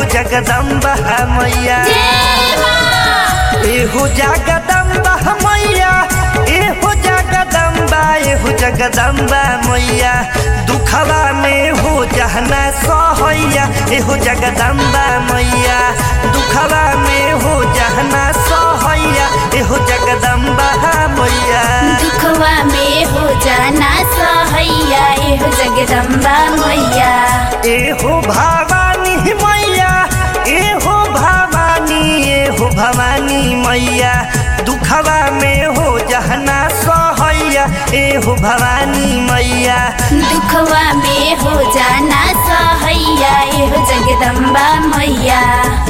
जगदम्बा मैया जय माँ एहो जगदम्बा मैया एहो जगदम्बा एहो जगदम्बा मैया दुखवा में हो जहना सहैया एहो जगदम्बा मैया दुखवा में हो जहना सहैया एहो जगदम्बा मैया दुखवा में हो जाना सहैया एहो जगदम्बा मैया एहो भवानी मैया एहो भवानी एहो भवानी मैया दुखवा में हो जहना सहैया एहो भवानी मैया दुखवा में हो जाना सहैया एहो जगदम्बा मैया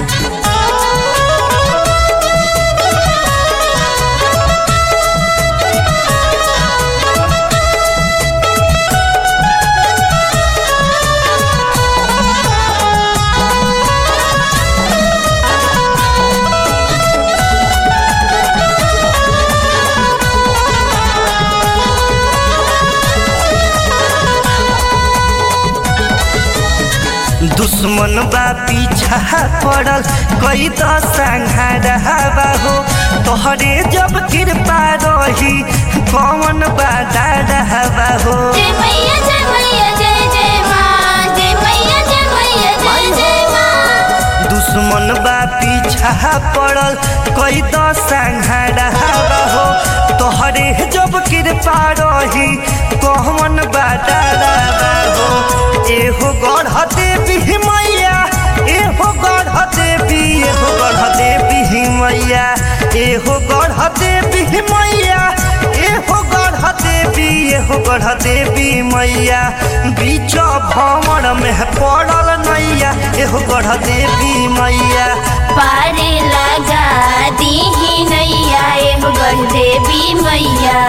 दुश्मन बा पीछा पड़ल कई तो संहारवा हो तोहरे जब कृपा रही कौन बा डरवा हो जय मैया जय मैया जय जय माँ जय मैया जय मैया जय जय माँ दुश्मन बा पीछा पड़ल कई तो संहारवा हो तोहरे जब कृपा रही कौन बा डरवा हो एहो गढ़ देवी मैया एहो गढ़ देवी एहो गढ़ देवी मैया एहो गढ़ देवी मैया एहो गढ़ देवी एहो गढ़ देवी मैया बीच भंवर में पड़ल नैया एहो गढ़ देवी मैया पारे लगा दीही नैया एहो गढ़ देवी मैया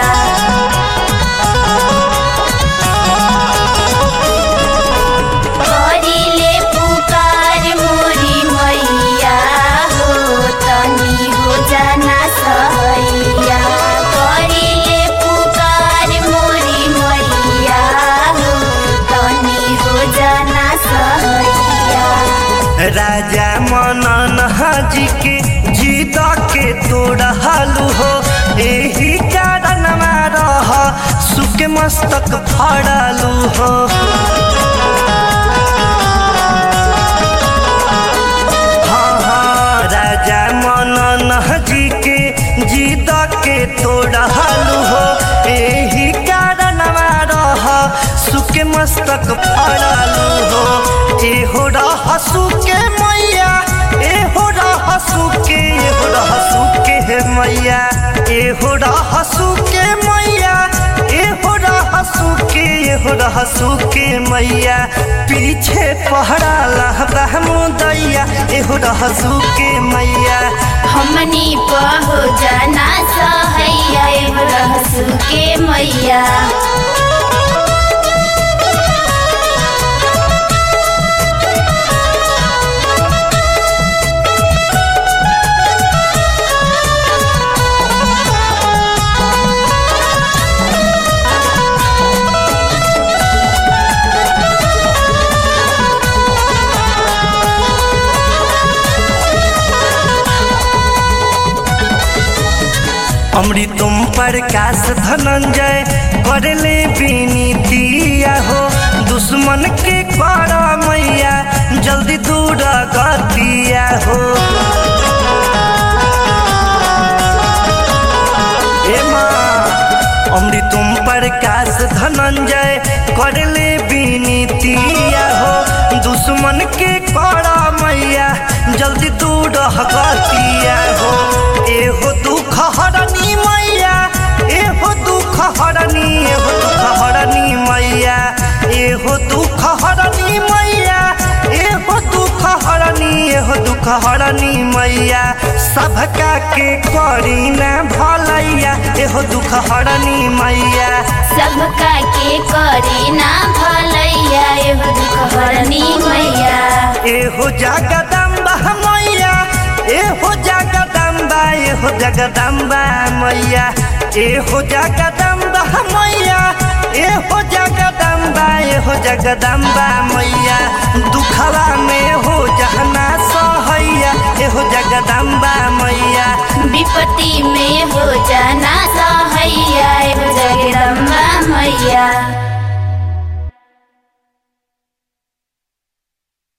करिले पुकार मोरी मैया हो तनी हो जाना सहैया करिले पुकार मोरी मैया हो तनी हो जाना सहैया राजा मनन जी के जीत के तोड़लू हो एही कारण रह सुख मस्तक फड़लू हो हाँ हाँ राजा मनन जी के जीत के तोड़लू हो एही कारण रह सुख मस्तक फड़लू हो एहो रह सुके मैया एहो रह सुके एहो रह सुके हे मैया एहो रह सुके मैया एहो रह सुके एहो रह सुके मैया पीछे पहरा लहबा मुदैया एहो रह सुके मैया हमनी पहो जाना सहैया एहो रहसु के मैया अमृतम प्रकाश धनंजय करले विनीतिया हो दुश्मन के कर मैया जल्दी दूर गतिया हो ए माँ अमृतम प्रकाश धनंजय करले विनीतिया हो दुश्मन के कर मैया जल्दी दूर गतिया हो एहो दुख हरनी मैया एहो दुख हरनी एहो दुख हरनी मैया एहो दुख हरनी मैया एहो दुख हरनी एहो दुख हरनी मैया सबका के करी ना भलैया एहो दुख हरनी मैया सबका के करे ना भलैया एहो दुख हरनी मैया एहो जगदम्बा मैया एहो जगदम्बा एहो जगदम्बा मैया एहो जगदम्बा मैया ए हो जगदम्बा ए हो जगदम्बा मैया दुखवा में हो जहना सहैया ए हो जगदम्बा मैया विपत्ति में हो जाना सहैया हो जगदम्बा मैया